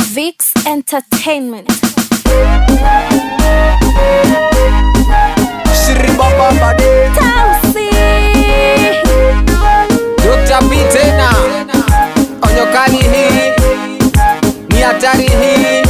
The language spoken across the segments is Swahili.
Vix Entertainment. Shiribababade Tausi. Dr. P tena Onyo kali hii Ni hatari hii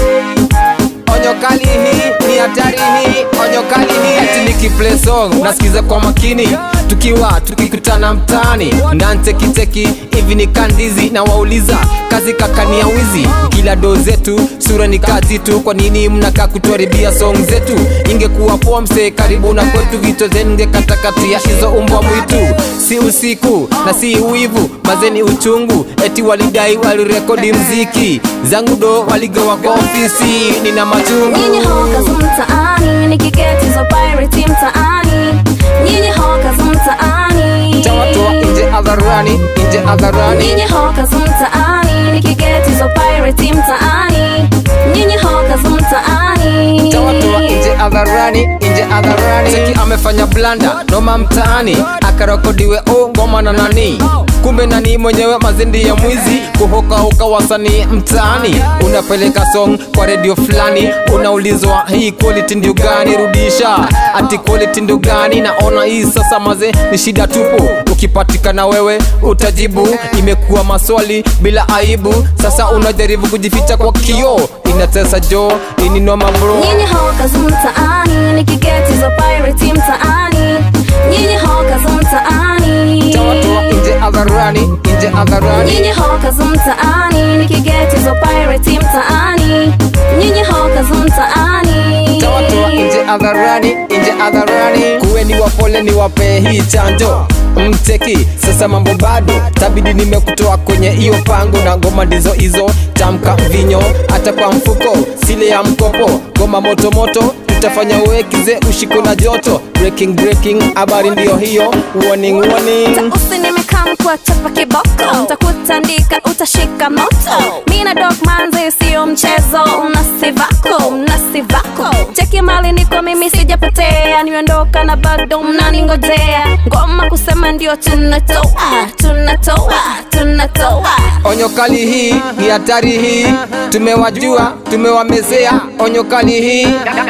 Onyo kali hii Ni hatari hii Onyo kali hii Ati nikiplay song Nasikiza kwa makini Tukiwa tukikutana mtaani Ndantekiteki hivi ni kandizi Na wauliza kazi kakania wizi Kila do zetu sura ni kazi tu Kwa nini mnakaa kutuharibia song zetu Ingekuwa poa msee karibu na kwetu Vito zenu ngekatakatia hizo umbwa mwitu Si usiku na si uivu mazeni uchungu Eti walidai walirekodi mziki Zangu do waligawa kwa ofisi Nina machungu Nyinyi hokas mtaani, nikiketi zo pirate mtaani. Nyinyi hokas mtaani. Tawatoa nje hadharani nje hadharani Nyinyi hokas mtaani, nikiketi zo pirate mtaani. Nyinyi hokas mtaani. Tawatoa nje hadharani nje hadharani Seki amefanya blanda noma mtaani akarekodiwe o ngoma na nani kumbe nani mwenyewe mazindi ya mwizi kuhokahoka wasanii mtaani unapeleka song kwa redio fulani unaulizwa hii quality ndio gani rudisha ati quality ndio gani naona hii sasa maze ni shida tupu ukipatikana wewe utajibu imekuwa maswali bila aibu sasa unajaribu kujificha kwa kioo inatesa jo ini noma bro Nyinyi hokas mtaani, nikiketi zo pirate mtaani. Nyinyi hokas mtaani. Tawatoa nje hadharani nje hadharani Nyinyi hokas mtaani, nikiketi zo pirate mtaani. Nyinyi hokas mtaani. Tawatoa nje hadharani nje hadharani kuweni wapole ni wape hii chanjo mteki sasa mambo bado tabidi nimekutoa kwenye hiyo pango na ngoma ndizo hizo tamka vinyo hata kwa mfuko sile ya mkopo ngoma motomoto tutafanya uwekize ushiko na joto breaking breaking habari ndiyo hiyo warning warning Usi nimekaa kwa chapa kiboko Utakutandika utashika moto Mina dog manze sio mchezo Mnasivako, mnasivako Cheki mali niko mimi sijapotea Nimeondoka na bado mnaningojea Ngoma kusema ndio tunatoa Tunatoa, tunatoa Onyo kali hii ni hatari hii, tumewajua tumewamezea. Onyo kali hii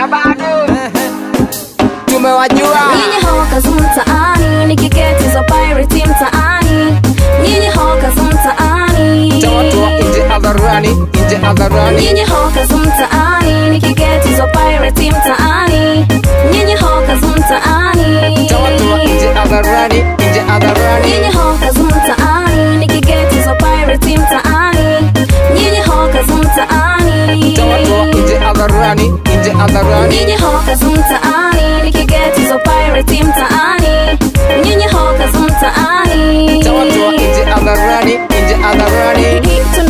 tumewajua. Nyinyi hokas mtaani Nikiketi za pirate mtaani Nyinyi hokas mtaani Tawatoa nje hadharani nje hadharani, Nyinyi hokas mtaani Nikiketi zo pirate mtaani Nyinyi hokas mtaani tawatoa nje hadharani nje hadharani, Nyinyi hokas mtaani Nikiketi zo pirate mtaani Nyinyi hokas mtaani tawatoa nje hadharani nje hadharani, Nyinyi hokas mtaani Nikiketi zo pirate mtaani Nyinyi hokas mtaani tawatoa nje hadharani nje hadharani. Tuna